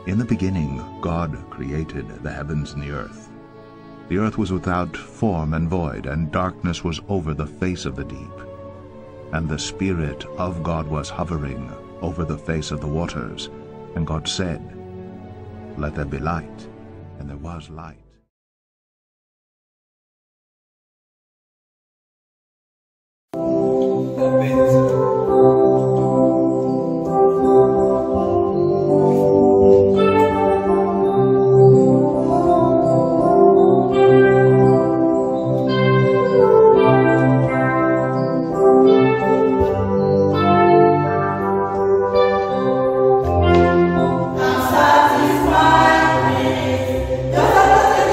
In the beginning God created the heavens and the earth. The earth was without form and void, and darkness was over the face of the deep. And the Spirit of God was hovering over the face of the waters. And God said, Let there be light. And there was light. Satisfy me, just as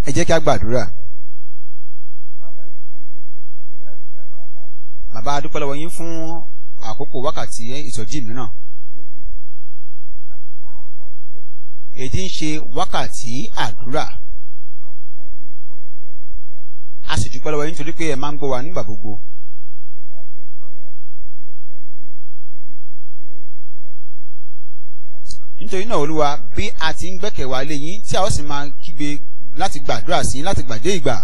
ẹ jẹ́ kí a gbàdúrà. bàbá a dúpẹ́ lọ́wọ́ yín fún àkókò wákàtí ìsọjí mìíràn. èdè ń ṣe wákàtí àdúrà. a sì dúpẹ́ lọ́wọ́ yín nítorí pé ẹ máa ń gbọ́ wa nígbà gbogbo. nítorí náà olúwa bí a ti ń gbẹ́kẹ̀ wá lé yín tí a ó sì máa kígbe láti gbàdúrà sí yín láti gbàdé ìgbà.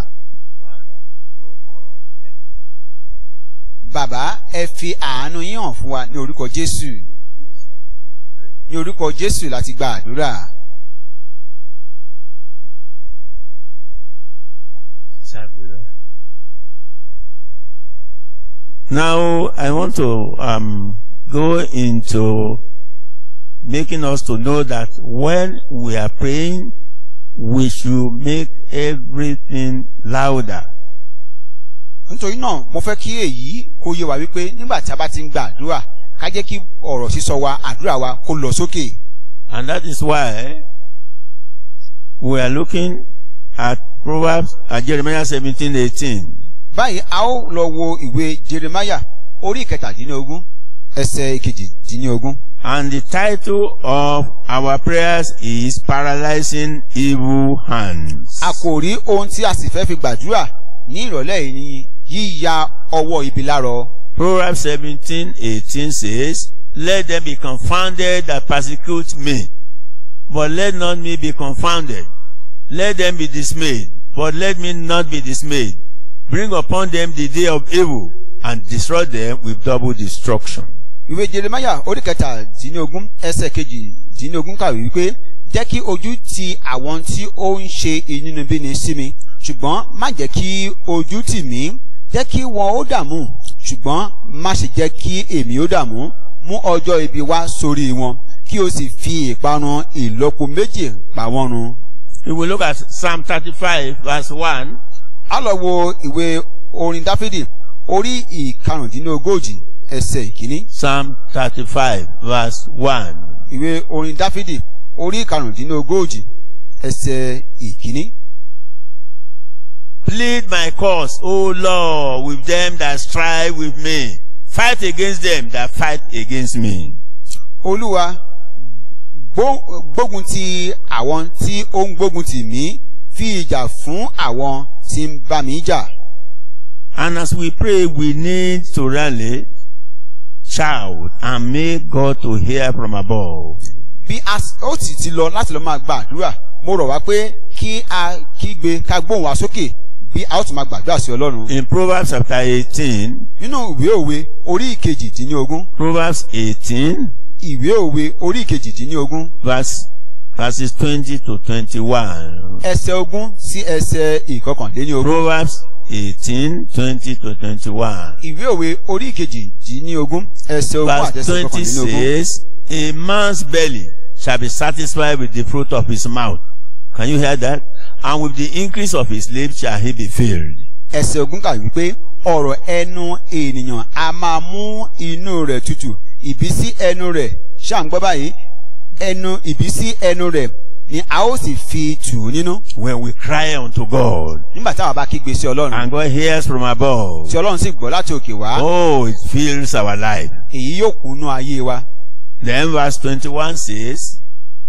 bàbá ẹ fi àánú yín hàn fún wa ní orúkọ jésù ní orúkọ jésù láti gba àdúrà. Now, I want to um, go into making us to know that when we are praying, we should make everything louder. nítorí náà mo fẹ́ kí èyí kó yé wa wípé nígbà tí a bá ti ń gba àdúrà ká jẹ́ kí ọ̀rọ̀ sísọ wa àdúrà wa kó lọ sókè. And that is why we are looking at Proverbs at Jeremiah 17, 18. báyìí a ó lọ wo ìwé jeremaya orí ìkẹtàdínlógún ẹsẹ̀ ìkejìdínlógún. And the title of our prayers is Paralyzing Evil Hands. àkòrí ohun tí a sì fẹ́ fi gbàdúrà ní ìrọ̀lẹ́ yìí ni yíya ọwọ́ ibi lárọ. Proverbs 17, 18 says, Let them be confounded that persecute me, but let not me be confounded. Let them be dismayed, but let me not be dismayed. Bring upon them the day of evil, and destroy them with double destruction. ìwé jeremaya orí kẹtàdínlógún ẹsẹ̀ kejìdínlógún kàwé wípé jẹ́ kí ojú ti àwọn tí ó ń ṣe inúnibíni sí mi ṣùgbọ́n má jẹ́ kí ojú tì mí jẹ́ kí wọn ó dààmú ṣùgbọ́n má ṣe jẹ́ kí èmi ó dààmú mú ọjọ́ ibi wá sórí wọn kí o sì fi ìparun ìlọ́po méjì pa wọ́n run. We will look at Psalm 35 verse 1. a lọ wo ìwé orin dáfídì orí ìkarùndínlógójì ẹsẹ̀ ìkíní. Psalm 35 verse 1. ìwé orin dáfídì orí ìkarùndínlógójì ẹsẹ̀ ìkíní. Plead my cause, O Lord, with them that strive with me. Fight against them that fight against me. olúwa gbó- gbógun ti àwọn tí ó ń gbógun tì mí fi ìjà fún àwọn tí ń bá mi jà. And as we pray, we need to rally, shout, and make God to hear from above. bí a s- ó sì ti lọ láti lọ máa gba àdúrà mo rọ̀ wá pé kí a kígbe ká gbóhùn wá sókè bí a ó tún máa gbàdúrà sí ọlọ́run. In Proverbs chapter 18, nínú ìwé òwe orí ìkejìdínlógún Proverbs 18, ìwé òwe orí ìkejìdínlógún verse, verses 20 to 21. ẹsẹ̀ ogún sí ẹsẹ̀ ìkọkànléníogún. Proverbs 18, 20 to 21. ìwé òwe orí ìkejìdínlógún ẹsẹ̀ ogún àti Verse ẹsẹ̀ 20 ìkọkànléníogún. says, A man's belly shall be satisfied with the fruit of his mouth. Can you hear that? And with the increase of his lips shall he be filled. ẹsẹ̀ ogún kà wípé ọ̀rọ̀ ẹnu ènìyàn a máa mú inú rẹ̀ tutù ìbísí ẹnu rẹ̀ ṣàǹgbọ́ báyìí ẹnu ìbísí ẹnu rẹ̀ ni a ó sì fi tù ú nínú When we cry unto God, nígbà táwọn bá kígbe sí ọlọ́run and God hears from above, tí ọlọ́run sì gbọ́ láti òkè wá oh, it fills our life. èyí yóò kúnnú ayé wa. Then verse 21 says,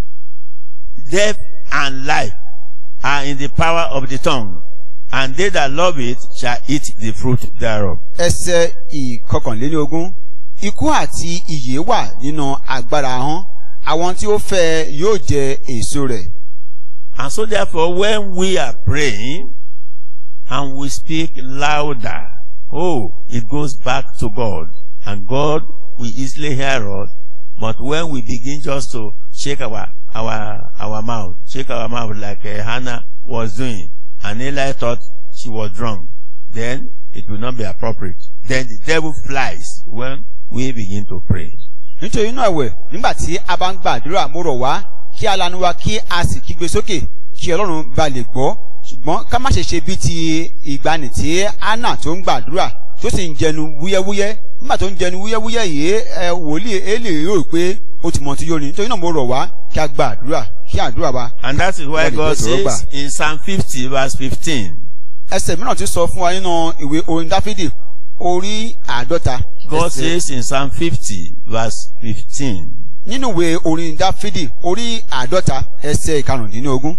Death and life are in the power of the tongue, and they that love it shall eat the fruit thereof. ẹsẹ̀ ìkọkànléníogún ikú àti ìyè wà nínú agbára ahọ́n àwọn tí ó fẹ́ ẹ yóò jẹ èso rẹ̀. And so therefore, when we are praying and we speak louder, oh, it goes back to God. And God will easily hear us. But when we begin just to shake our, our, our mouth, shake our mouth like uh, Hannah was doing, and Eli thought she was drunk, then it will not be appropriate. Then the devil flies when we begin to pray. nítorí náà ẹ̀wẹ̀ nígbà tí a bá ń gbàdúrà mo rọ̀ wá kí a lanu wa kí a sì kígbe sókè kí ọlọ́run ba lè gbọ́ ṣùgbọ́n ká má ṣe ṣe bí ti ìgbani tí anna tó ń gbàdúrà tó sì ń jẹnu wúyẹ́wúyẹ́ nígbà tó ń jẹnu wúyẹ́wúyẹ́ yìí ẹ wòlíì èlè yóò pé ó ti mọ̀ tí yóò ní nítorí náà mo rọ̀ wá kí a gbàdúrà kí àdúrà wa. And that is why What God is it, says in Psalm 50 verse 15, ẹsẹ̀ mìíràn ti sọ fún wa nínú ìwé orin dáfídì orí àádọ́ta. God ẹsẹ̀- says in Psalm 50 verse 15, nínú ìwé orin dáfídì orí àádọ́ta ẹsẹ̀ ìkarùndínlógún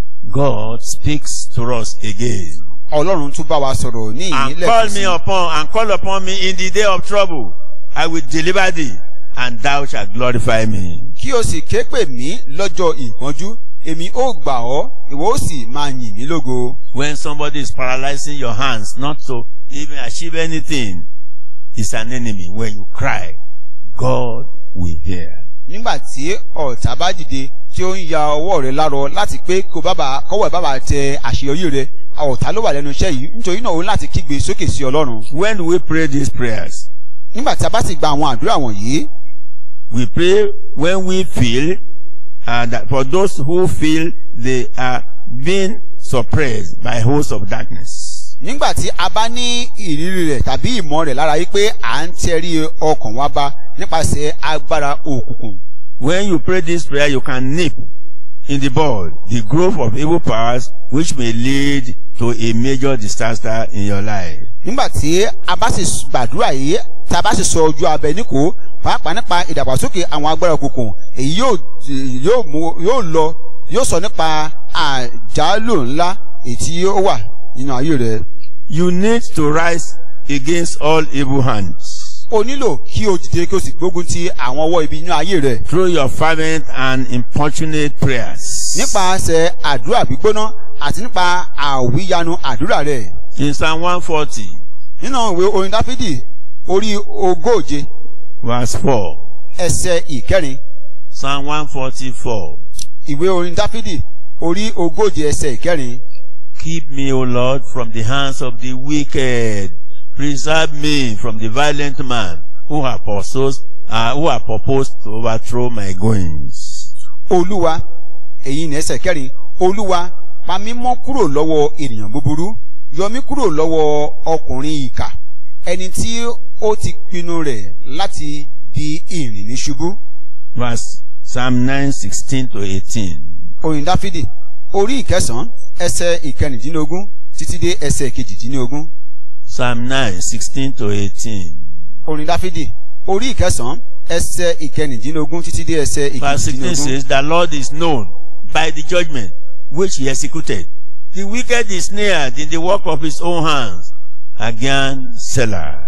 God speaks to us again. ọlọ́run tún bá wa sọ̀rọ̀ ní And ìyílẹ̀ call me upon, and call upon me in the day of trouble. I will deliver thee, and thou shalt glorify me. kí o sì ké pè mí lọ́jọ́ ìpọ́njú èmi ó gbà ọ́ ìwọ ó sì máa yìn mí lógo. When somebody is paralyzing your hands not to even achieve anything, is an enemy. When you cry, God will hear. nígbà tí ọ̀tá bá dìde tí ó ń ya ọwọ́ rẹ lárọ láti pé kó bábà kọ́wọ́ ẹ̀ bábà tẹ àṣeyọrí rẹ ọ̀tá ló wà lẹ́nu iṣẹ́ yìí nítorí náà ó ní láti kígbe sókè sí ọlọ́run. When do we pray these prayers? nígbà tí a bá sì gba àwọn àdúrà wọ̀nyí We pray when we feel, and that for those who feel they are being suppressed by hosts of darkness. nígbà tí a bá ní ìrírí rẹ̀ tàbí ìmọ̀ rẹ̀ lára yìí pé à ń tẹrí ọkàn wa bá nípasẹ̀ agbára òkùnkùn. When you pray this prayer, you can nip in the bud the growth of evil powers which may lead to a major disaster in your life. nígbà tí a bá sì gbàdúrà yìí tá a bá sì sọ ojú abẹ níkò pàápàá nípa ìdàgbàsókè àwọn agbára òkùnkùn èyí yóò yóò mú yóò lọ yóò sọ nípa àjálù ńlá èyí tí ó wà nínú ayé rẹ. You need to rise against all evil hands o nílò kí o dìde kí o sì gbógun ti àwọn ọwọ́ ibi nínú ayé rẹ. through your fervent and importunate prayers. nípasẹ̀ àdúrà gbígbóná àti nípa àwíyanu àdúrà rẹ. In Psalm 140, nínú ìwé orin dáfídì orí ogóje verse 4. ẹsẹ̀ ìkẹrin Psalm 144. ìwé orin dáfídì orí ogóje ẹsẹ̀ ìkẹrin. Keep me, O Lord, from the hands of the wicked. Preserve me from the violent man who have pursued, uh, who have proposed to overthrow my goings. olúwa èyí ní ẹsẹ̀ kẹrin olúwa pa mí mọ́ kúrò lọ́wọ́ ènìyàn búburú yọ mí kúrò lọ́wọ́ ọkùnrin ìkà ẹni tí ó ti pinnu rẹ̀ láti di ìrìn ní ṣubú. Verse Psalm 9, 16 to 18. orin dáfídì orí ìkẹsàn-án ẹsẹ̀ ìkẹrìndínlógún títí dé ẹsẹ̀ kejìdínlógún. Psalm 9, 16 to 18. orin dáfídì orí ìkẹsàn-án ẹsẹ̀ ìkẹrìndínlógún títí dé ẹsẹ̀ Verse 16 ìkejìdínlógún. says, The Lord is known by the judgment which he executed. The wicked is snared in the work of his own hands. Again, Selah.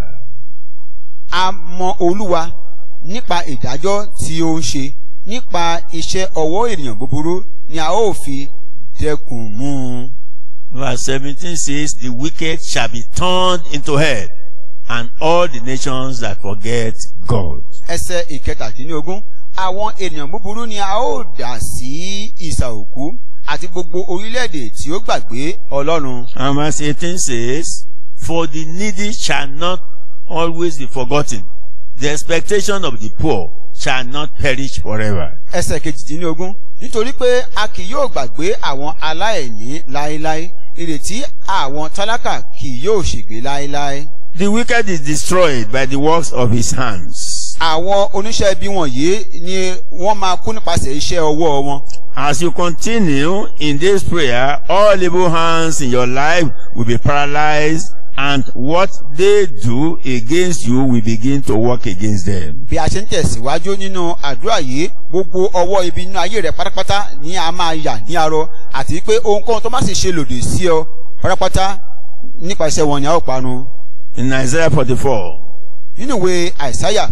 a mọ olúwa nípa ìdájọ́ tí ó ń ṣe nípa iṣẹ́ ọwọ́ ènìyàn búburú ni a ó fi dẹkùn mú un. Verse 17 says, The wicked shall be turned into hell, and all the nations that forget God. ẹsẹ̀ ìkẹtàdínlógún àwọn ènìyàn búburú ni a ó dà sí ìsà òkú àti gbogbo orílẹ̀-èdè tí ó gbàgbé ọlọ́run. And verse 18 says, For the needy shall not always be forgotten. The expectation of the poor shall not perish forever. ẹsẹ̀ kejìdínlógún nítorí pé a kì yóò gbàgbé àwọn aláìní láéláé ìrètí àwọn tálákà kì yóò ṣègbé láéláé. The wicked is destroyed by the works of his hands. àwọn oníṣẹ́ ibi wọ̀nyí ni wọ́n máa kú nípasẹ̀ iṣẹ́ ọwọ́ wọn. As you continue in this prayer, all evil hands in your life will be paralyzed and what they do against you will begin to work against them. bí a ṣe ń tẹ̀síwájú nínú àdúrà yìí gbogbo ọwọ́ ibi nínú ayé rẹ̀ pátápátá ni a máa yà ní arọ àti pé ohunkóhun tó má sì ṣe lòdì sí ọ pátápátá nípasẹ̀ wọn ni a ó parun. In Isaiah 44, nínú ìwé àìsáyà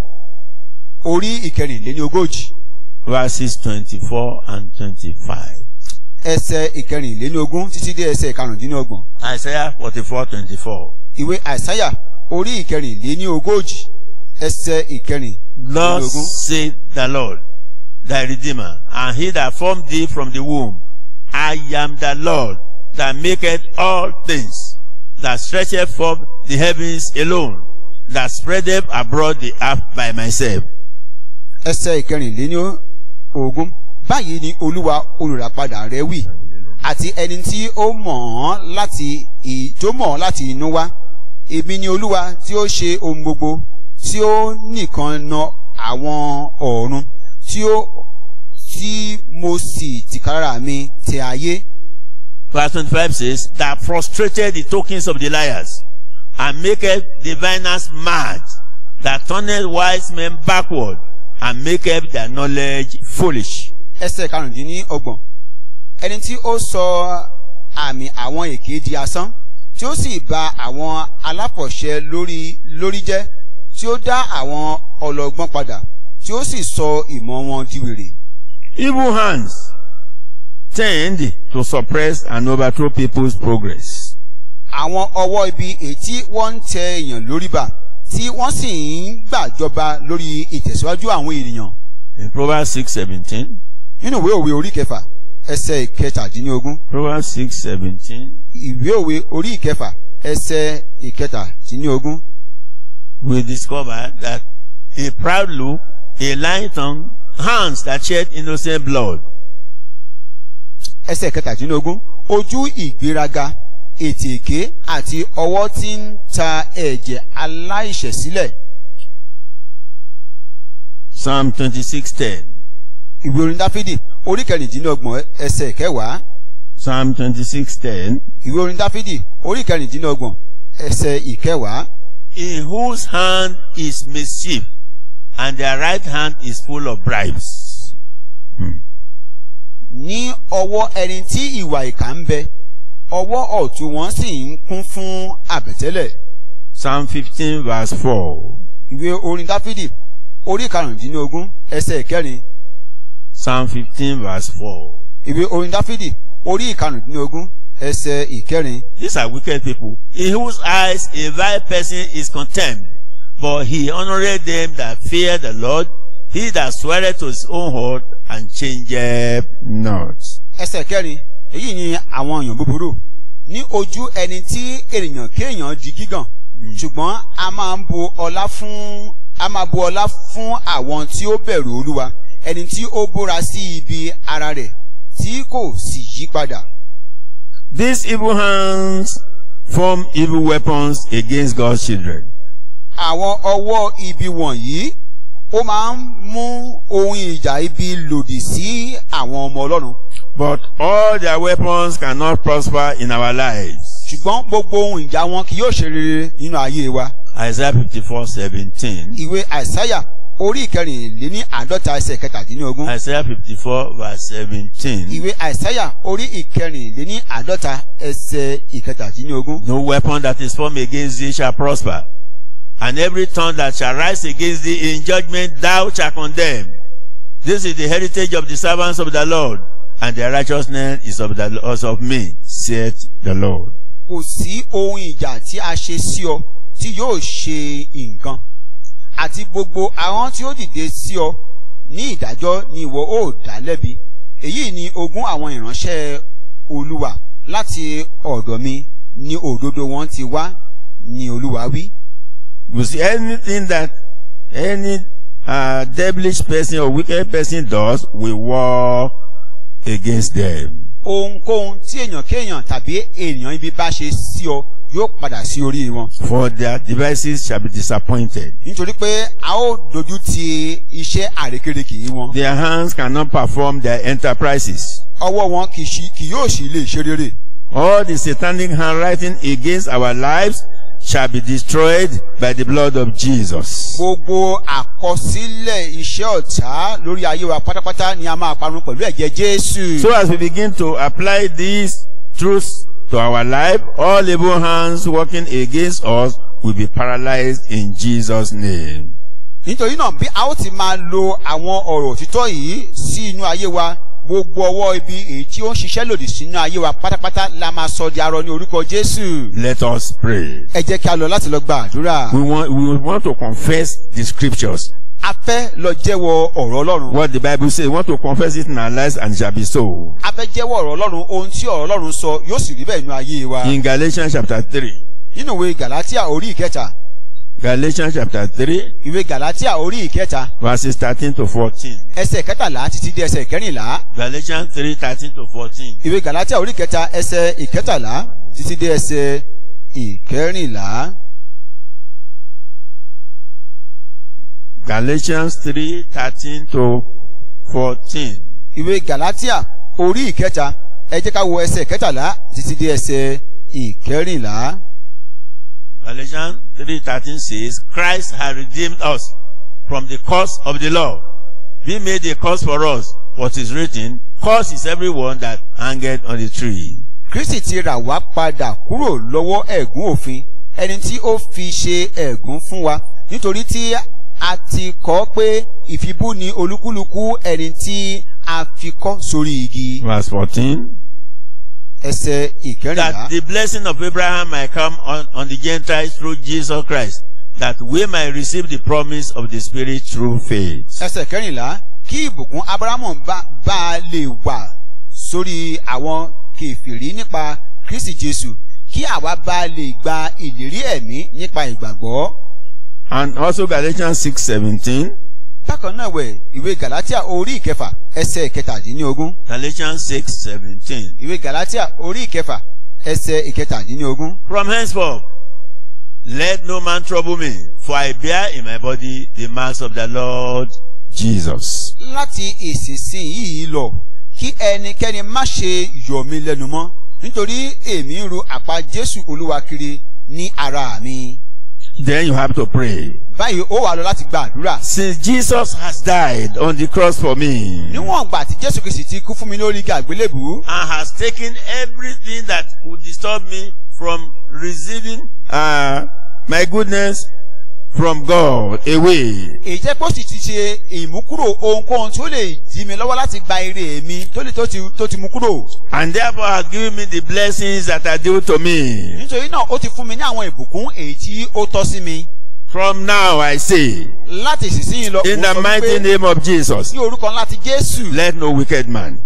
orí ìkẹrìnléní ogójì verses 24 and 25. ẹsẹ̀ ìkẹrìnléní ogún títí dé ẹsẹ̀ ìkarùndínlọ́gbọ̀n. Isaiah 44, 24. ìwé àìsáyà orí ìkẹrìnléní ogójì ẹsẹ̀ ìkẹrìnléní Thus ogún. saith the Lord, thy Redeemer, and he that formed thee from the womb. I am the Lord that maketh all things, that stretcheth forth the heavens alone, that spreadeth abroad the earth by myself. ẹsẹ̀ ìkẹrìnléní ogún báyìí ni olúwa olùràpadà rẹ wí àti ẹni tí ó mọ̀ ọ́n láti ì- tó mọ̀ ọ́n láti inú wá èmi ni olúwa tí ó ṣe ohun gbogbo tí ó nìkan na àwọn ọ̀run tí ó tí mo sì tìkára mi tẹ ayé. Verse 25 says, That frustrated the tokens of the liars, and maketh diviners mad, that turneth wise men backward, and maketh their knowledge foolish. ẹsẹ̀ karùndínlọ́gbọ̀n ẹni tí ó sọ àmì àwọn èké di asán tí ó sì ba àwọn alápọ̀ṣẹ lórí lórí jẹ́ tí ó dá àwọn ọlọ́gbọ́n padà tí ó sì sọ ìmọ̀ wọn di wèrè. Evil hands tend to suppress and overthrow people's progress. àwọn ọwọ́ ibi ètí wọ́n ń tẹ èèyàn lórí bà tí wọ́n sì ń gbàjọba lórí ìtẹ̀síwájú àwọn ènìyàn. In Proverbs 6:17, nínú ìwé òwe orí kẹfà ẹsẹ̀ ìkẹtàdínlógún Proverbs 6:17, ìwé òwe orí ìkẹfà ẹsẹ̀ ìkẹtàdínlógún we discover that a proud look, a lying tongue, hands that shed innocent blood, ẹsẹ̀ kẹtàdínlógún ojú ìgbéraga ètè èké àti ọwọ́ tí ń ta ẹ̀jẹ̀ aláìṣẹ̀ sílẹ̀ Psalm 26:10, ìwé orin dáfídì orí kẹrìndínlọ́gbọ̀n ẹsẹ̀ kẹwàá Psalm 26:10, ìwé orin dáfídì orí kẹrìndínlọ́gbọ̀n ẹsẹ̀ ìkẹwàá in whose hand is mischief, and their right hand is full of bribes. ní ọwọ́ ẹni tí ìwà ìkà ń bẹ ọwọ́ ọ̀tún wọn sì ń kún fún àbẹ̀tẹ́lẹ̀ Psalm 15 verse 4. ìwé orin dáfídì orí karùndínlógún ẹsẹ̀ kẹrin Psalm 15 verse 4. ìwé orin dáfídì orí karùndínlógún ẹsẹ̀ ìkẹrin These are wicked people, in whose eyes a vile person is contemned, but he honoureth them that fear the Lord, he that sweareth to his own heart and changeth not. ẹsẹ̀ kẹrin èyí ni àwọn èèyàn búburú ní ojú ẹni tí ènìyàn kéèyàn di gígàn ṣùgbọ́n a máa ń bu ọlá fún a máa bu ọlá fún àwọn tí ó bẹ̀rù olúwa ẹni tí ó búra sí ibi ara rẹ̀ tí kò sì yí padà. These evil hands form evil weapons against God's children. àwọn ọwọ́ ibi wọ̀nyí ó máa ń mú ohun ìjà ibi lòdì sí àwọn ọmọ ọlọ́run But all their weapons cannot prosper in our lives. ṣùgbọ́n gbogbo ohun ìjà wọn kì yóò ṣe rere nínú ayé wa. Isaiah 54 17. ìwé àìsáyà orí ìkẹrìnléní àádọ́ta ẹsẹ̀ kẹtàdínlógún. Isaiah 54 verse 17. ìwé àìsáyà orí ìkẹrìnléní àádọ́ta ẹsẹ̀ ìkẹtàdínlógún. No weapon that is formed against thee shall prosper, and every tongue that shall rise against thee in judgment thou shalt condemn. This is the heritage of the servants of the Lord, and their righteousness is of the is of me, saith the Lord. kò sí ohun ìjà tí a ṣe sí ọ tí yóò ṣe nǹkan àti gbogbo àwọn tí ó dìde sí ọ ní ìdájọ́ ni ìwọ ó dá lẹ́bi èyí ni ogún àwọn ìránṣẹ́ olúwa láti ọ̀dọ̀ mi ni òdodo wọn ti wá ni olúwa wí. You see, anything that any uh, devilish person or wicked person does, we war against them. ohunkóhun tí èèyàn kéèyàn tàbí èèyàn ibi bá ṣe sí ọ yóò padà sí orí wọn. For their devices shall be disappointed. nítorí pé a ó dojú ti iṣẹ́ àrékérekè wọn. Their hands cannot perform their enterprises. ọwọ́ wọn kì í ṣi- kì yóò sì lè ṣe rere. All the satanic handwriting against our lives shall be destroyed by the blood of Jesus. gbogbo àkọsílẹ̀ iṣẹ́ ọ̀tá lórí ayé wa pátápátá ni a máa parun pẹ̀lú ẹ̀jẹ̀ jésù. So as we begin to apply these truths to our life, all evil hands working against us will be paralyzed in Jesus' name. nítorí náà bí a ó ti máa lo àwọn ọ̀rọ̀ òtítọ́ yìí sí inú ayé wa gbogbo ọwọ́ ibi èyí tí ó ń ṣiṣẹ́ lòdì sínú ayé wa pátápátá la máa sọ di arọ ní orúkọ jésù. Let us pray. ẹ jẹ́ kí a lọ láti lọ gba àdúrà. We want, we want to confess the scriptures. a fẹ́ lọ jẹ́wọ́ ọ̀rọ̀ ọlọ́run. What the Bible says, we want to confess it in our lives and it shall be so. a fẹ́ jẹ́wọ́ ọ̀rọ̀ ọlọ́run ohun tí ọ̀rọ̀ ọlọ́run sọ yóò sì rí bẹ́ẹ̀ nínú ayé wa. In Galatians chapter 3, nínú ìwé galatia orí ìkẹta Galatians chapter 3, ìwé galatia orí ìkẹta verses 13 to 14. ẹsẹ̀ kẹtàlá títí dé ẹsẹ̀ kẹrìnlá Galatians 3, 13 to 14. ìwé galatia orí ìkẹta ẹsẹ̀ ìkẹtàlá títí dé ẹsẹ̀ ìkẹrìnlá Galatians 3, 13 to 14. ìwé galatia orí ìkẹta ẹ jẹ́ ká wo ẹsẹ̀ kẹtàlá títí dé ẹsẹ̀ ìkẹrìnlá. Galatians 3.13 says, Christ has redeemed us from the curse of the law. He made a curse for us. What is written, curse is everyone that hangeth on the tree. kristi ti rà wá padà kúrò lọ́wọ́ ẹ̀gún òfin ẹni tí ó fi ṣe ẹ̀gún fún wa nítorí tí a ti kọ́ pé ìfibú ni olúkúlùkù ẹni tí a fi kọ́ sórí igi. Verse 14. ẹsẹ̀ ìkẹrìnlá. That the blessing of Abraham might come on, on the Gentiles through Jesus Christ, that we might receive the promise of the Spirit through faith. ẹsẹ̀ kẹrìnlá kí ìbùkún abrahamu bá bá a lè wà sórí àwọn kèfèrí nípa kristi jésù kí àwa bá a lè gba ìlérí ẹ̀mí nípa ìgbàgbọ́. And also Galatians 6.17. bákan náà wẹ̀ ìwé galatia orí ìkẹfà ẹsẹ̀ ìkẹtàdínlógún Galatians 6.17. ìwé galatia orí ìkẹfà ẹsẹ̀ ìkẹtàdínlógún. From henceforth, let no man trouble me, for I bear in my body the marks of the Lord Jesus. láti ìsinsìnyí lọ kí ẹnikẹ́ni má ṣe yọ̀ mí lẹ́nu mọ́ nítorí èmi ń ru àpá jésù olúwa kiri ní ara mi. Then you have to pray. báyìí ó wà lọ láti gba àdúrà. Since Jesus has died on the cross for me níwọ̀n ìgbà tí jésù kristi ti kú fún mi lórí igi àgbélébù and has taken everything that would disturb me from receiving uh, my goodness from God away. èyí jẹ́ pé ó sì ti ṣe ìmúkúrò ohunkóhun tí ó lè dí mi lọ́wọ́ láti gba ire mi tó lè tó ti tó ti mú kúrò. And therefore has given me the blessings that are due to me. nítorí náà ó ti fún mi ní àwọn ìbùkún èyí tí ó tọ́ sí mi. From now I say, láti ìsinsìnyí lọ in mo the sọ mighty wípé name of Jesus, ní orúkọ ńlá ti jésù let no wicked man,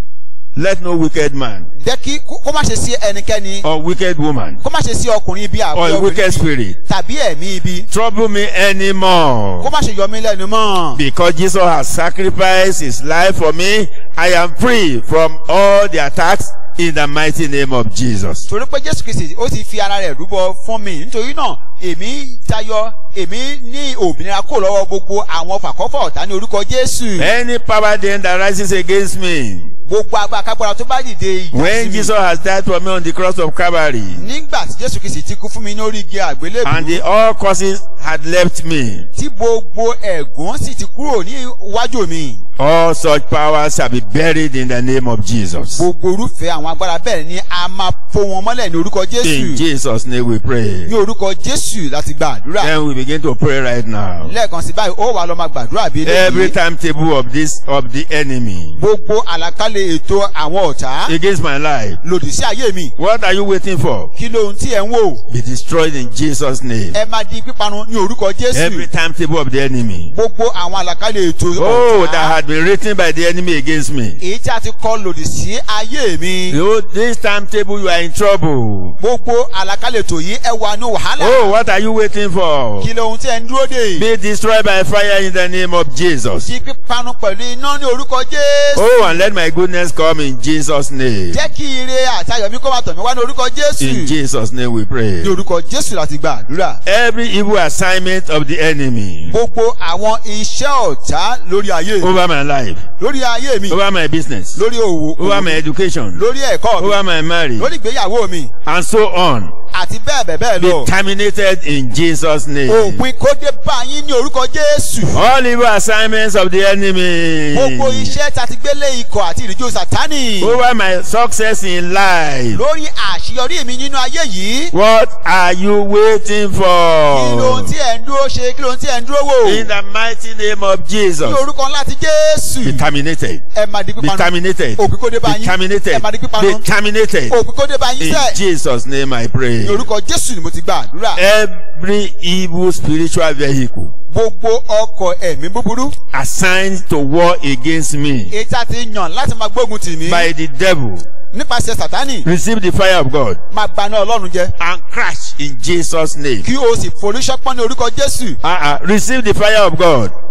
let no wicked man jẹ́ kí kó má ṣe sí ẹnikẹ́ni or wicked woman kó má ṣe sí ọkùnrin ibi or àbí a wicked obìnrin spirit tàbí ẹ̀mí ibi trouble me kó anymore. má ṣe yọ mí lẹ́nu mọ́. Because Jesus has sacrificed his life for me, I am free from all the attacks in the mighty name of Jesus. torí pé jésù kristi ó ti fi ara rẹ̀ rúbọ fún mi nítorí náà èmi tayọ èmi ní òmìnira kò lọ́wọ́ gbogbo àwọn fàkọ́fọ́ ọ̀tá ní orúkọ jésù. Any power then that rises against me, gbogbo agbára kápára tó bá dìde ìjà sí when mi. Jesus has died for me on the cross of Calvary, nígbà tí jésù kristi ti kú fún mi lórí igi and àgbélébùú the all causes had left me, tí gbogbo ẹ̀gún sì ti kúrò ní iwájú mi. all such powers shall be buried in the name of Jesus. gbogbo irúfẹ́ àwọn agbára bẹ́ẹ̀ ni a máa fo wọn mọ́lẹ̀ ní orúkọ In jésù. Jesus' name we pray. ní orúkọ jésù láti gba àdúrà. Then we begin to pray right now. lẹ́ẹ̀kan sí báyìí ó wà lọ́ máa gbàdúrà bí Every eléyìí. timetable of this of the enemy gbogbo àlàkalẹ̀ ètò àwọn ọ̀tá against my life. lòdì sí ayé mi. What are you waiting for? kí lóhun tí ẹ ń wò. Be destroyed in Jesus' name. ẹ máa di píparun ní orúkọ Every jésù. timetable of the enemy. gbogbo àwọn àlàkalẹ̀ ètò Oh, that ọ̀tá had been written by the enemy against me. èyí tí a ti kọ lòdì sí ayé mi. Oh, this timetable you are in trouble. gbogbo àlàkalẹ̀ ètò yìí ẹ wà ní wàhálà. Oh, what are you waiting for? kí lóhun tí ẹ ń dúró dè. Be destroyed by fire in the name of Jesus. di píparun pẹ̀lú iná ní orúkọ jésù. Oh, and let my goodness come in Jesus' name. jẹ́ kí ire àti ayọ̀ mi kó máa tọ̀ mí wá ní orúkọ In jésù. Jesus' name we pray. ní orúkọ jésù láti gba àdúrà. Every evil assignment of the enemy gbogbo àwọn iṣẹ́ ọ̀tá lórí ayé mi. over my life, lórí ayé mi. over my business, lórí òwò over my education, lórí ẹ̀kọ́ mi. over my marriage, lórí ìgbéyàwó mi. and so on. àti bẹ́ẹ̀ bẹ́ẹ̀ bẹ́ẹ̀ Be lọ. terminated in Jesus' name. òpin kó dé bá yín ní orúkọ jésù. All evil assignments of the enemy gbogbo iṣẹ́ tá a ti gbélé ikọ̀ àti ìrìnjò sátánì. over my success in life. lórí àṣeyọrí mi nínú ayé yìí. What are you waiting kí lóhun for? tí ẹ̀ ń dúró ṣe kí lóhun tí ẹ̀ ń dúró wò. In the mighty name of ní Jesus. orúkọ ńlá ti Be jésù. terminated. ẹ máa di Be pípanu. terminated. òpin kó dé bá Be yín. ẹ terminated. máa di Be pípanu. terminated. òpin kó dé bá yín In sẹ́. Jesus' name I pray. ní orúkọ jésù ni mo ti gba àdúrà. Every evil spiritual vehicle gbogbo ọkọ̀ ẹ̀mí búburú. assigned to war against me èyí tí a ti yàn láti máa gbógun tì mí. by the devil nípasẹ̀ sátánì. receive the fire of God máa gbaná ọlọ́run jẹ. and crash in Jesus' name. kí o sì forí ṣọpọ́n ní orúkọ jésù. Uh-uh. Receive the fire of God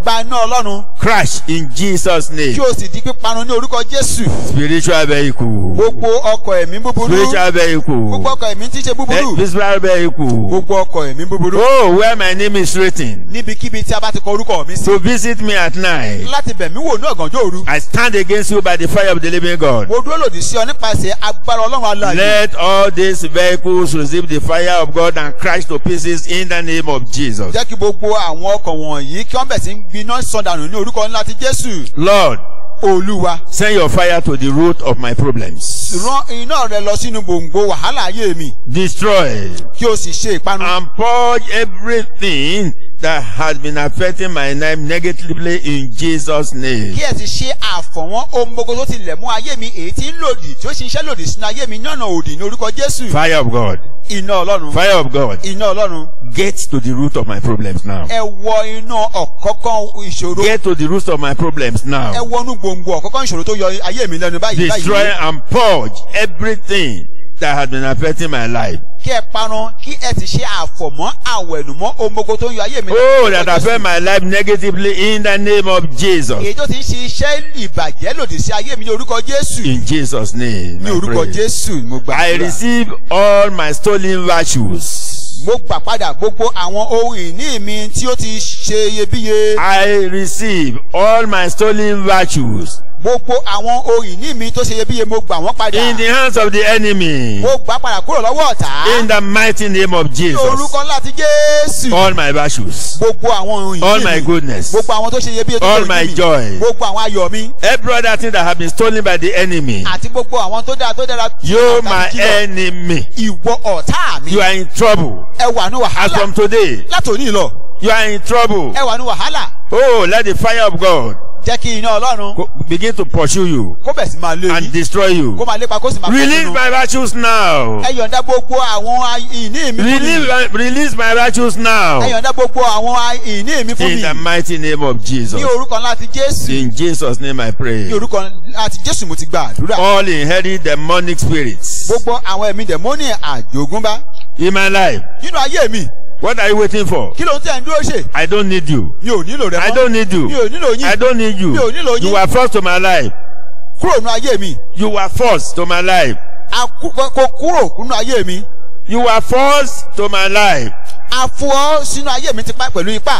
gba iná ọlọ́run Crash in Jesus' name. kí o sì di píparun ní orúkọ jésù Spiritual vehicle. gbogbo ọkọ̀ ẹ̀mí búburú Spiritual vehicle. gbogbo ọkọ̀ ẹ̀mí tí í ṣe búburú Eh, Spiritual vehicle. gbogbo ọkọ̀ ẹ̀mí búburú Oh, where my name is written. níbikíbi tí a bá ti kọ orúkọ mi sí To visit me at night. láti bẹ̀ mí wò ní ọ̀gànjọ́ òru I stand against you by the fire of the living God. mo dúró lòdì sí ọ nípasẹ̀ agbára ọlọ́run alààyè Let all these vehicles receive the fire of God and crash to pieces in the name of Jesus. jẹ́ kí gbogbo àwọn ọkọ̀ wọ̀nyí kí wọ́n bẹ̀ sí ń gbiná sọ̀dànù ní orúkọ ńlá ti jésù Lord, olúwa send your fire to the root of my problems. rán iná rẹ lọ sínú gbòǹgbò wàhálà ayé mi Destroy kí o sì ṣe ìpanu and purge everything that has been affecting my life negatively in Jesus' name. kí ẹ sì ṣe àfọ̀wọ́n ohun gbogbo tó ti lẹ̀ mú ayé mi èyí tí ń lòdì tí ó sì ń ṣe lòdì sínú ayé mi ní ọ̀nà òdì ní orúkọ jésù Fire of God. iná ọlọ́run Fire of God. iná ọlọ́run Get to the root of my problems now. ẹ wọ iná ọ̀kọ́kọ́ ìṣòro Get to the root of my problems ẹ now. wọnú gbòǹgbò ọ̀kọ́kọ́ ìṣòro tó yọ ayé mi lẹ́nu báyìí Destroy báyìí and purge everything that has been affecting my life. kí ẹ parun kí ẹ sì ṣe àfọ̀mọ́ àwẹ̀nùmọ́ ohun gbogbo tó ń yọ ayé mi Oh, lẹ́nu that lórúkọ affect Jésù. my life negatively in the name of Jesus. èyí tó ti ń ṣe iṣẹ́ ìbàjẹ́ lòdì sí ayé mi ní orúkọ jésù In Jesus' name. ní I orúkọ pray. jésù mo gbà I receive all my stolen virtues. mo gbà padà gbogbo àwọn ohun ìní mi tí ó ti ṣe iyebíye I receive all my stolen virtues gbogbo àwọn ohun ìní mi tó ṣe iyebíye mo gbà wọ́n padà in the hands of the enemy. mo gbà padà kúrò lọ́wọ́ ọ̀tá In the mighty name of ní Jesus. orúkọ ńlá ti jésù All my virtues, gbogbo àwọn ohun all ìní my mi goodness, gbogbo àwọn tó ṣe iyebíye tó all ṣe my ìní mi joy, gbogbo àwọn ayọ̀ mi every other thing that have been stolen by the enemy. àti gbogbo àwọn tó dára tó dára tí You, ọ̀tá my ti kìlọ̀. enemy, ìwọ ọ̀tá mi you are in trouble. ẹ wà ní As wàhálà from today, látòní lọ you are in trouble. ẹ wà ní wàhálà Oh, let the fire of God jẹ́ kí iná ọlọ́run go- begin to pursue you kó bẹ̀ sí máa lé and yín destroy you. kó máa lépa kó sì máa Release nínú. my virtues now. ẹ yọ̀ǹda gbogbo àwọn a- ìní mi fún mi Release my, release my virtues ẹ now. yọ̀ǹda gbogbo àwọn a- ìní mi fún In mi the mighty name of Jesus. ní orúkọ ńlá ti jésù In Jesus' name I pray. ní orúkọ ńlá ti jésù mo ti gba àdúrà All inherit demonic spirits gbogbo àwọn ẹ̀mí dẹ̀mọ́nì àjogúnbá in my life. nínú ayé mi What are you waiting for? kí ló ń tẹ̀ ń dúró ṣe I don't need you. mi ò nílò rẹ I mọ́ don't need you. mi ò nílò I yín don't need you. Mi ò nílò yín. You were forced to my life. kúrò nínú ayé mi You were forced to my life. a kú- kó kúrò nínú ayé mi You were forced to my life. a fún ọ sínú ayé mi tipa pẹ̀lú ipá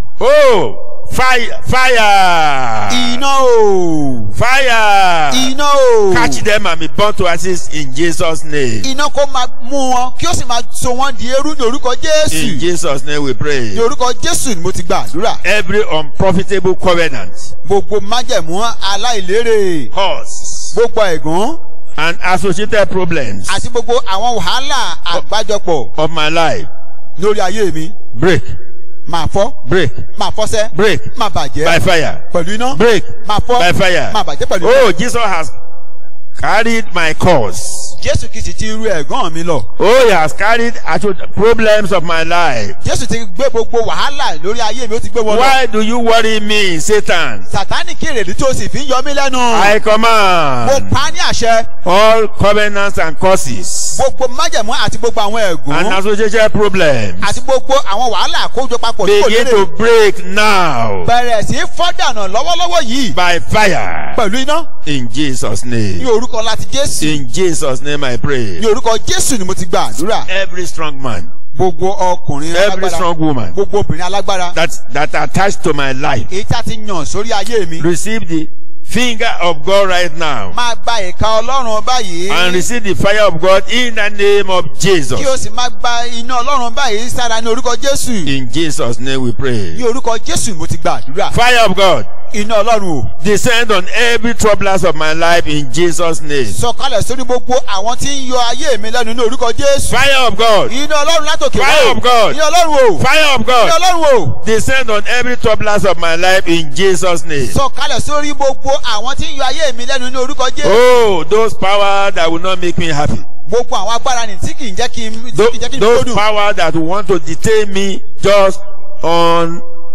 Oh, fire, fire, iná o fire. iná o Catch them and be born to assist in Jesus' name. iná kó máa mú wọn kí ó sì máa so wọn di eérú ní orúkọ In jésù Jesus' name we pray. ní orúkọ jésù ni mo ti gba àdúrà Every unprofitable covenant, gbogbo májẹ̀mú aláìlérè cause, gbogbo ẹ̀gún and associated problems àti gbogbo àwọn wàhálà àgbájọpọ̀ of my life lórí ayé mi break, máa fọ́ break, máa fọ́sẹ́ break máa by bàjẹ́ fire, pẹ̀lú iná break máa fọ́ by fire. máa bàjẹ́ pẹ̀lú iná Oh, Jesus has carried my cause. jésù kìí sì ti ru ẹ̀gán mi lọ Oh, he has carried actual problems of my life. jésù ti gbé gbogbo wàhálà lórí ayé mi ó ti gbé wọn lọ Why do you worry me, Satan? sàtánì kí èrèdí tó sì fi ń yọ mí lẹ́nu I mo command pa á ní àṣẹ all covenants and curses gbogbo májẹ̀mú àti gbogbo àwọn and ẹ̀gún associated problems àti gbogbo àwọn wàhálà àkójọ papọ̀ tí kò begin lérè to break now bẹ̀rẹ̀ sí í fọ́ dànù lọ́wọ́lọ́wọ́ yìí by fire pẹ̀lú iná in Jesus' ní name. orúkọ láti jésù In Jesus' name I pray. ní orúkọ jésù ni mo ti gba àdúrà Every strong man, gbogbo ọkùnrin every alágbára strong woman gbogbo obìnrin alágbára that that attached to my life, èyí tí a ti yàn sórí ayé mi receive the finger of God right now máa gba ìka ọlọ́run báyìí and receive the fire of God in the name of Jesus. kí o sì máa gba iná ọlọ́run báyìí sára ní orúkọ jésù In Jesus' name we pray. ní orúkọ jésù ni mo ti gba àdúrà Fire of God, iná ọlọ́run o descend on every troublers of my life in Jesus' name. sọ̀kalẹ̀ sórí gbogbo àwọn tí ń yọ ayé mi lẹ́nu ní orúkọ jésù Fire of God, iná ọlọ́run látòkè Fire of God. iná ọlọ́run o fire of iná God, ọlọ́run o descend on every troublers of my life in Jesus' name. sọ̀kalẹ̀ sórí gbogbo àwọn tí ń yọ ayé mi lẹ́nu ní orúkọ jésù Oh, those power that will not make me happy. gbogbo àwọn agbára ni tí kì í jẹ́ kí n tí Tho- kì í jẹ́ kí n those gbódùn power that want to detain me just on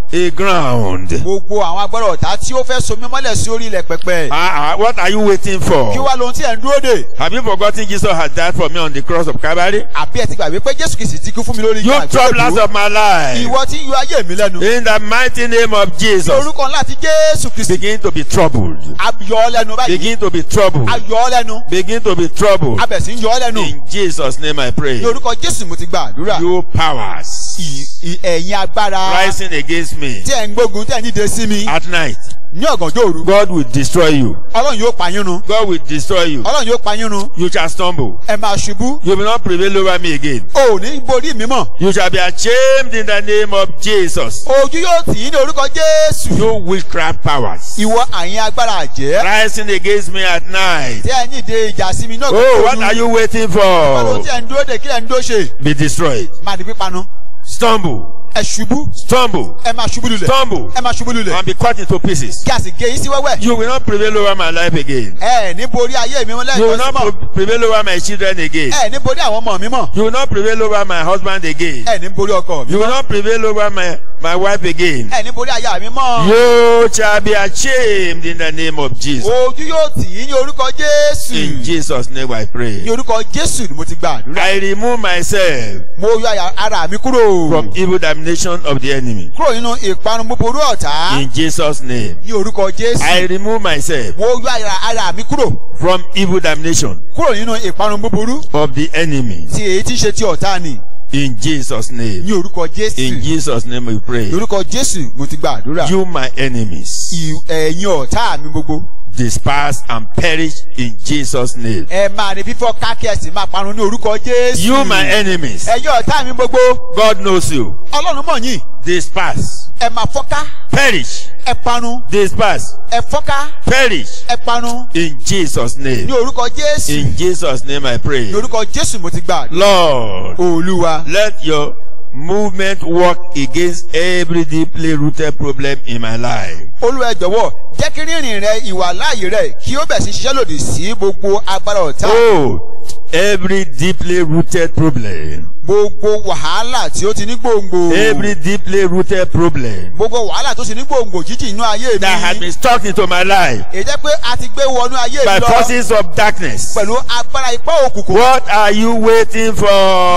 a ground. gbogbo àwọn agbára ọ̀tá tí ó fẹ́ so mí mọ́lẹ̀ sí orí ilẹ̀ pẹpẹ. Ah, ah, what are you waiting for? kí wá lohun tí ẹ̀ ń dúró dè. Have you forgotten Jesus has died for me on the cross of Calvary? àbí ẹ ti gbàgbé pé jésù kìí sì ti kú fún mi lórí You igi troublers àgbélébùú. of my life. ìwọ tí ń yọ ayé mi lẹ́nu. In the mighty name of ní Jesus. orúkọ ńlá ti jésù kristi. Begin to be troubled. ayọ̀ ọ́ lẹ́nu báyìí. Begin to be troubled. ayọ̀ ọ́ lẹ́nu. Begin to be troubled. abẹ̀sí ń yọ ọ́ lẹ́nu. In Jesus' name I pray. ní orúkọ jésù mo ti gba àdúrà. You powers ì- ì- ẹ̀yin agbára rising against me tí ẹ̀ ń gbógun tí ẹ̀ ń dìde sí mi at night. ní ọ̀gànjọ́ òru. God will destroy you. ọlọ́run yóò pa yín run. God will destroy you. ọlọ́run yóò pa yín run. You shall stumble. ẹ máa ṣubú. You will not prevail over me again. o ò ní borí mi mọ̀. You shall be ashamed in the name of Jesus. ojú yóò tì í ní orúkọ jésù. You witchcraft powers ìwọ àyìn agbára àjẹ́. rising against me at night. tí ẹ̀ ń dìde ìjà sí mi ní Oh, ọ̀gànjọ́ what are òru. you waiting ọlọ́run for? tí ẹ̀ ń dúró dè kí ẹ̀ ń dó ṣe. Be destroyed. máa di pípanu. Stumble. ẹ ṣubú. Stumble. ẹ máa ṣubú lulẹ̀. Stumble. ẹ máa ṣubú lulẹ̀. And be cut into pieces. kí a sì gé yín sí wẹ́wẹ́. You will not prevail over my life again. ẹ ní borí ayé mi You will lẹ́ẹ̀kan sí not mọ̀. pre- prevail over my children again. ẹ ní borí àwọn ọmọ mi mọ̀. You will not prevail over my husband again. ẹ ní borí ọkọ mi You will mọ̀. not prevail over my, my wife again. ẹ ní borí aya mi mọ̀. You shall be ashamed in the name of Jesus. ojú yóò tì í ní orúkọ jésù. In Jesus' name I pray. ní orúkọ jésù ni mo ti gba àdúrà. I remove myself mo yọ àyà- ara mi kúrò. from evil damnation of the enemy. kúrò nínú ìparun búburú ọ̀tá. In Jesus' name. ní orúkọ jésù. I remove myself mo yọ àyà- ara mi kúrò. from evil damnation kúrò nínú ìparun búburú. of the enemy. tí èyí tí ń ṣe ti ọ̀tá ni. In Jesus' ní name. orúkọ jésù. In Jesus' name we pray. ní orúkọ jésù mo ti gba àdúrà. You, my enemies, Ì- ẹ̀yin ọ̀tá mi gbogbo. disperse and perish in Jesus' name. ẹ máa ní fífọ́ kákẹ́sì máa parun ní orúkọ jésù. You, my enemies, ẹ̀yin ọ̀tá mi gbogbo. God knows you. ọlọ́run mọ̀ yín. Disperse, ẹ máa fọ́ká. perish, ẹ parun. disperse, ẹ fọ́ká. perish ẹ parun. in Jesus' ní name. orúkọ jésù. In Jesus' name I pray. ní orúkọ jésù mo ti gba àdúrà. Lord, olúwa. let your movement work against every deeply rooted problem in my life. olúwa ẹ jọ̀wọ́ jẹ́ kí rírìn rẹ ìwà láàyè rẹ kí ó bẹ̀ sí ṣiṣẹ́ lòdì sí gbogbo agbára ọ̀tá. Oh, every deeply rooted problem, gbogbo wàhálà tí ó ti ní gbòǹgbò. every deeply rooted problem gbogbo wàhálà tó ti ní gbòǹgbò jíjì inú ayé that has mi. been stuck into my life èyí jẹ́ pé a ti gbé wọnú ayé by mi lọ forces of darkness. pẹ̀lú agbára ipá òkùnkùn. What are you waiting Kí ló ti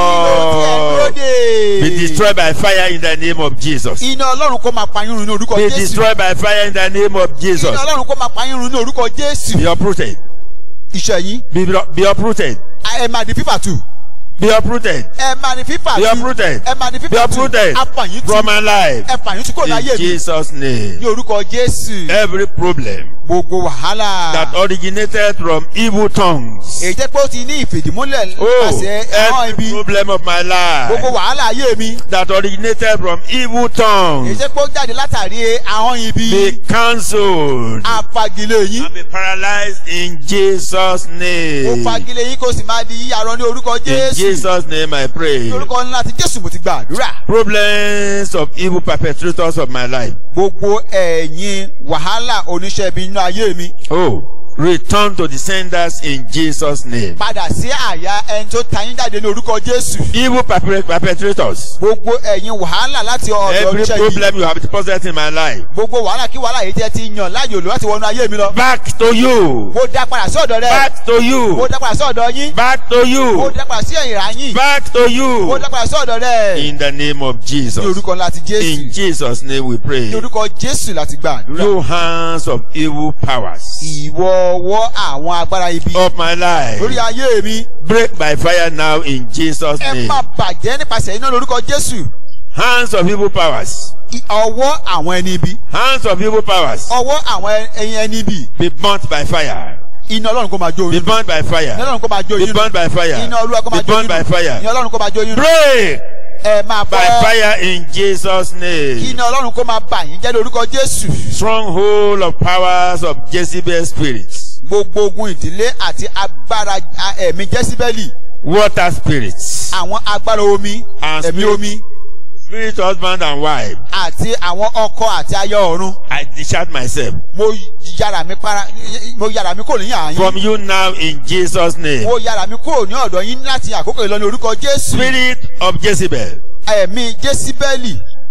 ẹ̀ dúró for? dè? Be destroyed by fire in the name of Jesus. iná ọlọ́run kó máa pa yín run ní orúkọ Be jésù. destroyed by fire in the name of Jesus. iná ọlọ́run kó máa pa yín run ní orúkọ jésù. Be uprooted. iṣẹ́ yín Be, be uprooted. ẹ máa di fífà tù. Be uprooted. ẹ máa di fífà Be tù. uprooted. ẹ máa di Be fífà tù. uprooted apàyín tù. from my life. ẹ pàyín tù kò In láyé mi. Jesus' name. ní orúkọ jésù. Every problem gbogbo wàhálà. that originated from evil tongues. èyí jẹ́ pé ó ti ní ìfèdímúlẹ̀ Oh, nípasẹ̀ ẹ̀hán every ibi. problem of my gbogbo life wàhálà ayé mi. that originated from evil èyí tongues jẹ́ pé ó jáde látàrí ahọ́n ibi. be cancelled apagilé yín. and be paralyzed in Jesus' ó name. fagilé yín kó sì máa di yíyarọ ní orúkọ In jésù. Jesus' name I pray. ní orúkọ ńlá ti jésù mo ti gba àdúrà. Problems of evil perpetrators of my life. gbogbo ẹ̀yin wàhálà oníṣẹ́ ibi nínú ayé mi. Oh, return to the senders in Jesus' name. padà sí àyà ẹni tó ta yín jáde ní orúkọ jésù. Evil perpe- perpetrators. gbogbo ẹ̀yin wàhálà láti ọ̀dọ̀ Every oníṣẹ́ yìí. problem you have deposited in my life. gbogbo wàhálà kí wàhálà yìí tẹ́ ti yàn láàyò lò láti wọnú ayé mi lọ. Back to you. mo dá padà sí ọ̀dọ̀ rẹ. Back to mo you. dá padà sí ọ̀dọ̀ yín. Back to mo you. dá padà sí ẹ̀yìn rà yín. Back to mo you. dá padà sí ọ̀dọ̀ rẹ. In the name of ní Jesus. orúkọ ńlá ti jésù. In Jesus' name we ní pray. orúkọ jésù láti gba àdúrà. You hands of evil powers ìwọ ọwọ́ àwọn agbára ibi. of my life. lórí ayé mi. Break by fire now in Jesus' ẹ name. má bàjẹ́ nípasẹ̀ iná lórúkọ jésù. Hands of evil powers. I- ọwọ́ àwọn ẹni ibi. Hands of evil powers. ọwọ́ àwọn ẹyin ẹni ibi. Be burnt by fire. iná ọlọ́run kó máa jó Be yín. burnt by iná fire. ọlọ́run kó máa jó Be yín. burnt by fire. iná olúwa kó Be máa jó burnt by yín. fire. iná ọlọ́run kó máa jó yín. Break ẹ máa by bọ́. fire in Jesus' kí name. iná ọlọ́run kó máa bà yín jẹ́ lórúkọ jésù. Stronghold of powers of Jezebel spirits. gbogbo ogun ìdílé àti agbára a- ẹ̀mí jẹ́síbẹ́lì. Water spirits. àwọn agbára omi And ẹ̀mí spirit- omi Spirit husband and wife. àti àwọn ọkọ àti aya ọ̀run. I discharge myself mo yára mi para mo yára mi kúrò ní àyín. from you now in Jesus' name. mo yára mi kúrò ní ọ̀dọ̀ yín láti àkókò ìlọ́ni orúkọ jésù. Spirit of Jezebel. ẹ̀mí jésíbẹ́lì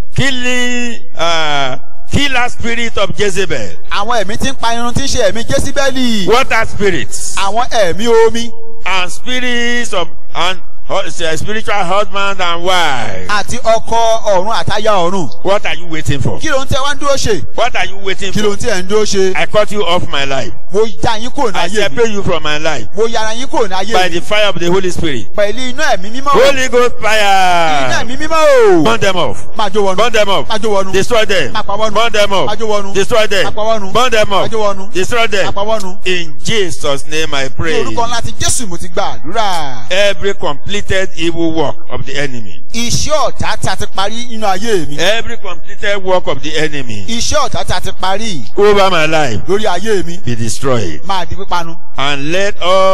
killing uh, killer spirit of Jezebel. àwọn ẹ̀mí tí ń pa irun tí ń ṣe ẹ̀mí jésíbẹ́lì Water spirits àwọn ẹ̀mí omi and spirits of and hu- uh, spiritual husband and wife. àti ọkọ ọ̀run àtayá ọ̀run What are you waiting for? kí ló ń tẹ wá ń dúró ṣe What are you waiting kí ló for? ń tẹ ń dúró ṣe I cut you off my life. mo já yín kúrò ní I ayé mi separate you from my life mo yára yín kúrò ní ayé by mi the fire of the Holy Spirit. pẹ̀lú iná ẹ̀mí mímọ́ o Holy Ghost iná fire. ẹ̀mí mímọ́ o Burn them off. máa jó wọnú Burn them off. máa jó wọnú Destroy them. máa pa wọnú Burn them máa off. jó wọnú Destroy them. máa pa wọnú Burn them máa off. jó wọnú Destroy them. máa pa wọnú. In Jesus' name I ní pray. orúkọ ńlá ti jésù mo ti gba àdúrà Every completed evil work of the enemy. iṣẹ́ ọ̀tá tí a ti parí nínú ayé mi Every completed work of the enemy iṣẹ́ ọ̀tá tí a ti parí over my life lórí ayé mi be destroyed. máa di pípanu And let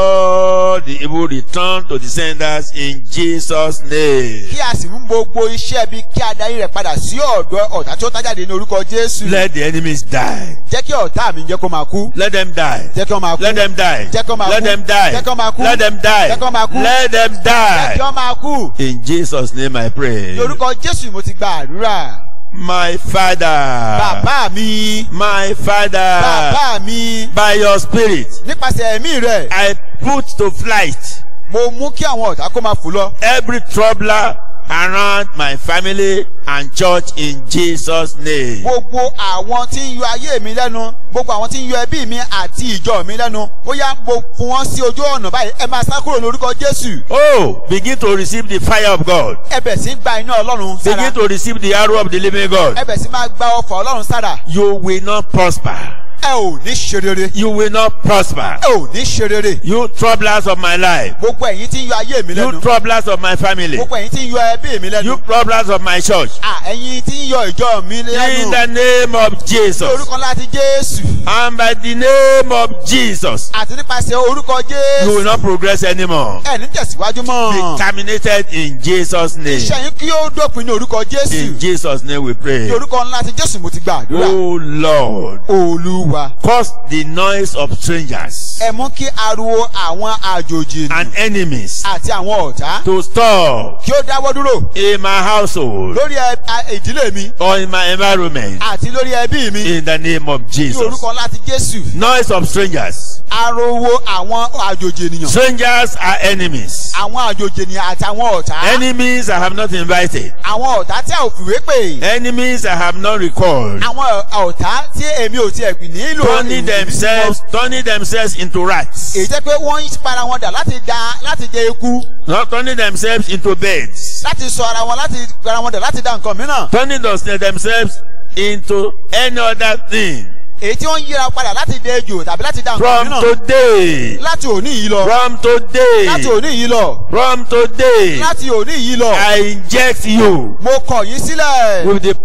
all the evil return to the senders in Jesus' name. kí a sì mú gbogbo iṣẹ́ bí kí a darí rẹ̀ padà sí ọ̀dọ̀ ọ̀tá tí ó tájáde ní orúkọ jésù Let the enemies die. jẹ́ kí ọ̀tá mi jẹ́ kó máa kú Let them die. jẹ́ kí wọ́n máa kú Let them die. Jẹ́ kó máa Let kú. them die. Jẹ́ kó máa kú. Let them die. Jẹ́ kó máa kú. Let them jẹ́ kí die. wọ́n máa kú In Jesus' name I pray. ní orúkọ jésù mo ti gba àdúrà My Father. bàbá mi My Father. bàbá mi By your spirit, nípasẹ̀ ẹ̀mí rẹ̀ I put to flight mo mú kí àwọn ọ̀tá kó máa fò lọ every troubler around my family and church in Jesus' name. gbogbo àwọn tí ń yọ ayé mi lẹ́nu gbogbo àwọn tí ń yọ ẹbí mi àti ìjọ mi lẹ́nu ó yá mo fún wọn sí ojú ọ̀nà báyìí ẹ máa sá kúrò lórúkọ jésù Oh, begin to receive the fire of God. ẹ bẹ̀ sí gba iná ọlọ́run sára Begin to receive the arrow of the living God. ẹ bẹ̀ sí máa gba ọfà ọlọ́run sára You will not prosper. ẹ ò ní ṣe rere You will not prosper. ẹ ò ní ṣe rere You troublers of my life. gbogbo ẹ̀yin tí ń yọ ayé mi You lẹ́nu troublers of my family. gbogbo ẹ̀yin tí ń yọ ẹbí mi lẹ́nu You troublers of my church. à ẹ̀yin tí ń yọ ìjọ mi In lẹ́nu the name of ní Jesus. orúkọ láti jésù And by the name of Jesus. àti nípasẹ̀ orúkọ You will jésù not progress anymore. ẹ ní tẹ̀síwájú Be mọ́ terminated in Jesus' name. iṣẹ́ yín kí ó dópin ní orúkọ jésù In Jesus' name we pray. ní orúkọ ńlá ti jésù mo ti gba àdúrà Oh Lord. olúwa Cause the noise of strangers ẹ mú kí ariwo àwọn àjòjì and enemies àti àwọn ọ̀tá to stop kí ó dáwọ́ dúró in my household lórí ẹ- a- ìdílé mi or in my environment àti lórí ẹbí mi in the name of ní Jesus. orúkọ ńlá ti jésù Noise of strangers. ariwo àwọn àjòjì ènìyàn Strangers are enemies. àwọn àjòjì ènìyàn àti àwọn ọ̀tá Enemies I have not invited. àwọn ọ̀tá tí a ò fìwé pè Enemies I have not recalled. àwọn ọ̀tá tí èmi ò tiẹ̀ pè nílò Turning ìwé themselves, turning themselves into rats. èyí jẹ́ pé wọ́n ń para wọn dà láti da láti jẹ eku Not turning themselves into birds. láti sọ ara wọn láti para wọn dà láti da nǹkan mìíràn Turning those- themselves into any other thing. èyí tí wọ́n ń yíra padà láti dẹ ejò tàbí láti da nǹkan From mìíràn today. láti òní yìí lọ From láti today. òní yìí lọ From today. láti òní yìí lọ I inject you mo kọ̀ yín sílẹ̀ with the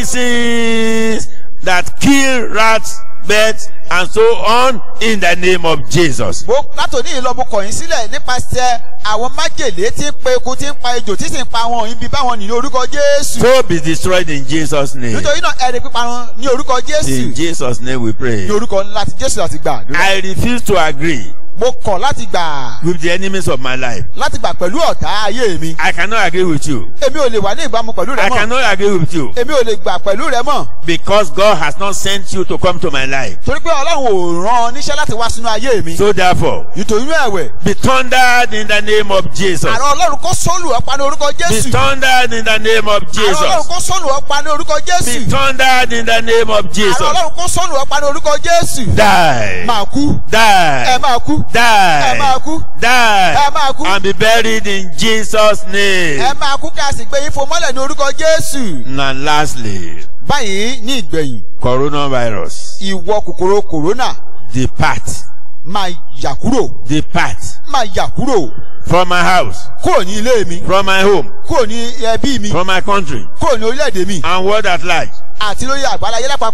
poisons that kill rats, birds, and so on in the name of Jesus. mo láti òní yìí lọ mo kọ̀ yín sílẹ̀ nípasẹ̀ àwọn májèlé tí ń pa eku tí ń pa ejò tí sì ń pa àwọn ibi báwọn nìyí orúkọ jésù So be destroyed in Jesus' name. nítorí náà ẹni píparun ní orúkọ jésù In Jesus' name we pray. ní orúkọ láti jésù láti gbà àdúrà. I refuse to agree mo kọ̀ láti gbà with the enemies of my life. láti gbà pẹ̀lú ọ̀tá ayé mi I cannot agree with you. èmi ò lè wà ní ìbámu pẹ̀lú rẹ I mọ́ cannot agree with you èmi ò lè gbà pẹ̀lú rẹ mọ́ because God has not sent you to come to my life. torí pé ọlọ́run ò rán ọ níṣẹ́ láti wá sínú ayé mi So therefore, nítorí ẹ̀wẹ̀ be thundered in the name of Jesus. àrùn ọlọ́run kó sólù ọ̀pá ní orúkọ Be jésù thundered in the name of àrùn ọlọ́run Jesus. kó sólù ọ̀pá ní orúkọ Be jésù thundered in the name of àrùn Jesus. ọlọ́run kó sólù ọ̀pá ní orúkọ jésù Die. máa kú ẹ Die. máa kú ẹ Die. máa kú ẹ Die. máa kú And be buried in Jesus' ẹ name. máa kú kí a sì gbé yín fún mọ́lẹ̀ ní orúkọ jésù And lastly, báyìí ní ìgbẹ̀yìn coronavirus. ìwọ kòkòrò kòrónà Depart. máa yà kúrò Depart máa yà kúrò from my house, kúrò ní ilé mi from my home, kúrò ní ẹbí mi from my country, kúrò ní orílẹ̀-èdè mi and world at large. àti lórí àgbáláyé lápapọ̀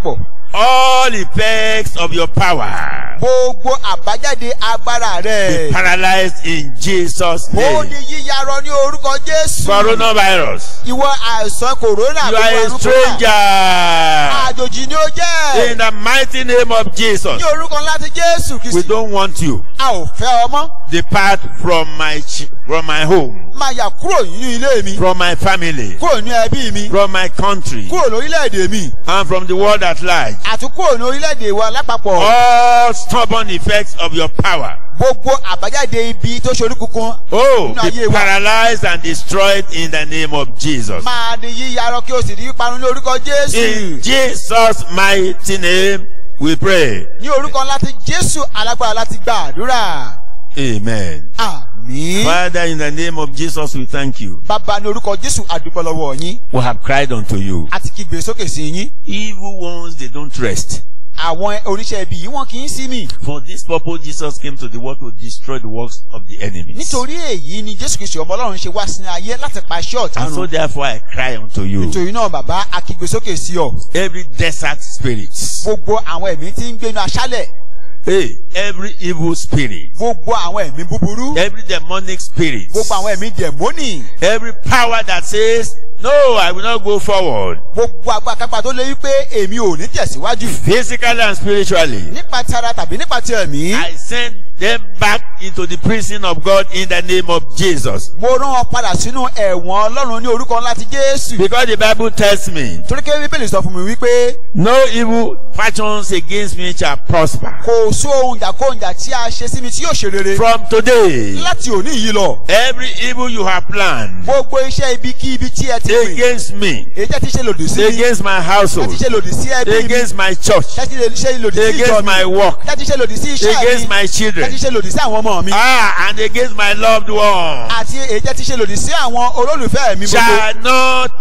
all effects of your power gbogbo àbájáde agbára be rẹ̀. paralyzed in Jesus' ó name. di yíyarọ ní orúkọ jésù. Coronavirus, ìwọ àìsàn kòrónà you are a gbogbo àrùn kòrónà. stranger. àjòjì ni ó jẹ́. In the mighty name of Jesus, ní orúkọ ńlá ti jésù we kristi. don't want you. a ò fẹ́ ọmọ. Depart from my ch- from my home, máa yà kúrò nínú ilé mi. from my family, kúrò ní ẹbí mi. from my country, kúrò lórílẹ̀‐èdè mi. and from the world at large. àti kúrò ní orílẹ̀‐èdè wa lápapọ̀. All stubborn effects of your power, gbogbo àbájáde ibi tó ṣorí kunkun. oh, Nínú ayé be wa. paralyzed and destroyed in the name of Jesus. máa di yíyarọ kí o sì di parun ní orúkọ jésù. In Jesus' mighty name, we pray. ní orúkọ ńlá ti jésù alágbára láti gba àdúrà. Amen. àmín. Father, in the name of Jesus, we thank you. bàbá ní orúkọ jésù àdúpọ̀ lọ́wọ́ yín. We have cried unto you. a ti kígbe sókè sí yín. Evil ones, they don't rest. àwọn oníṣẹ́ ibi yìí wọn kì í sí mi. For this purpose, Jesus came to the world to destroy the works of the enemies. nítorí èyí ni jésù kristu ọmọ ọlọ́run ṣe wá sínú ayé láti pa iṣẹ́ ọ̀tá And so run. therefore I cry unto you. nítorí náà bàbá a kígbe sókè sí ọ. Every desert spirit, gbogbo àwọn ẹ̀mí tí ń gbénu aṣálẹ̀. hey, every evil spirit, gbogbo àwọn ẹ̀mí búburú. every demonic spirit, gbogbo àwọn ẹ̀mí dẹ̀mónì. every power that says, no, I will not go forward, gbogbo agbákápá tó lé wípé èmi ò ní tẹ̀síwájú. physically and spiritually, nípa ti ara tàbí nípa ti ẹ̀mí. I send them back into the prison of God in the name of Jesus. mo rán ọ padà sínú ẹ̀wọ̀n ọlọ́run ní orúkọ ńlá ti jésù. Because the Bible tells me, torí kí bíbélì sọ fún mi wípé no evil fashions against me shall prosper. kò sí ohun ìjàkóhùnjà tí a ṣe sí mi tí yóò ṣe rere. From today, láti òní yìí lọ. every evil you have planned gbogbo iṣẹ́ ibi kí ibi tí ẹ ti pè. against me, èyí tẹ́ ti ṣe lòdì sí mi. against my tẹ́ household, ti ṣe lòdì sí ẹbí mi. against my church, tẹ́ ti ṣe lòdì sí ìjọ against mi. my work, tẹ́ ti ṣe lòdì sí iṣẹ́ against mi. my tẹ́ children, ti ṣe lòdì sí àwọn ọmọ mi. ah, and against my loved one, àti èyí tẹ́ ti ṣe lòdì sí àwọn olólùfẹ́ mi gbogbo. shall not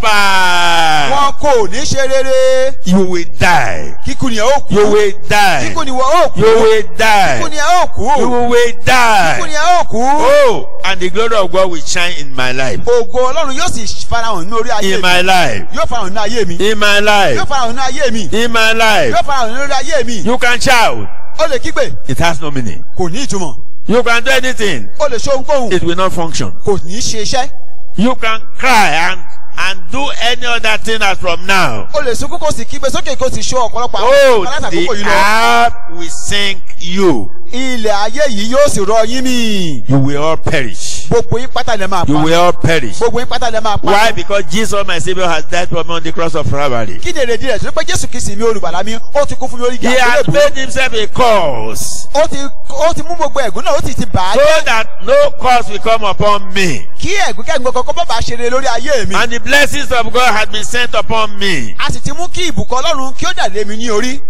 prosper. wọn kò ní ṣe rere. You will die. kíkú ni ẹ ó kú. You will die. kíkú ni wọ́n ó kú. You will kíkú ni die. ẹ ó kú. You will kíkú ni die. ẹ ó kú. Oh, and the glory of God will shine in my life. ògo ọlọ́run yóò sì farahàn ní orí ayé In mi. my life. yóò farahàn ní ayé mi. In my yóò life. farahàn ní ayé mi. In my life. yóò farahàn ní orí ayé mi. You can shout. ó lè kígbe It has no meaning. kò ní ìtumọ̀. You can do anything. ó lè ṣe ohunkóhun It will not function. kò ní ṣe iṣẹ́. You can cry and and do any other thing as from now. ó lè sunkún kó sì kígbe sókè kó sì ṣó ọ̀pọ̀lọpọ̀ àwọn Oh, ọmọ láti the àkókò yìí lọ. earth will sink you. ilẹ̀ ayé yìí yóò sì rọ yín mì. You will all perish. gbogbo yín pátá lè máa You pa. will all perish. gbogbo yín pátá lè máa pa. Why? Because Jesus, my Savior, has died for me on the cross of Calvary. kí ni èrèdí rẹ̀ torí pé jésù kìí mi olùgbàlà mi ó ti kú fún mi orí He ìjà has àgbélébùú. made himself a cause ó ti ó ti mú gbogbo ẹ̀gún náà ó sì ti bà á so jẹ́. that no curse will come upon me. kí ẹ̀gún kẹ́gbọ́n kankan bọ́ bá ṣe rere lórí ayé mi. And the blessings of God has been sent upon me. a sì ti mú kí ìbùkún ọlọ́run kí ó dà lé mi ní orí.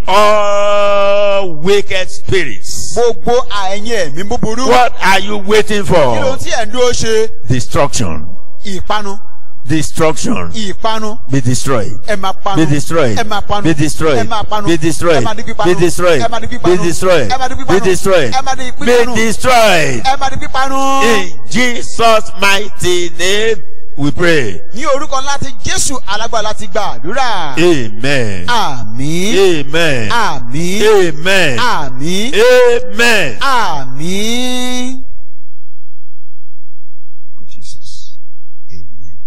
All wicked spirits. gbogbo àẹ̀yìn ẹ̀mí búburú. What are you waiting kí ló for? tí ẹ̀ ń dúró ṣe. Destruction. ìpanu Destruction. ìpanu Be destroyed. ẹ máa panu Be destroyed. ẹ máa panu Be destroyed. ẹ máa panu Be destroyed. ẹ máa di pípanu Be destroyed. ẹ máa di Be pípanu destroyed. ẹ máa di Be pípanu destroyed. ẹ máa di Be pípanu destroyed. ẹ máa di pípanu. In Jesus' mighty name, we pray. ní orúkọ ńlá ti jésù alágbára láti gba àdúrà. Amen. àmín Amen. àmín Amen. àmín Amen. àmín. Jesus. Amen.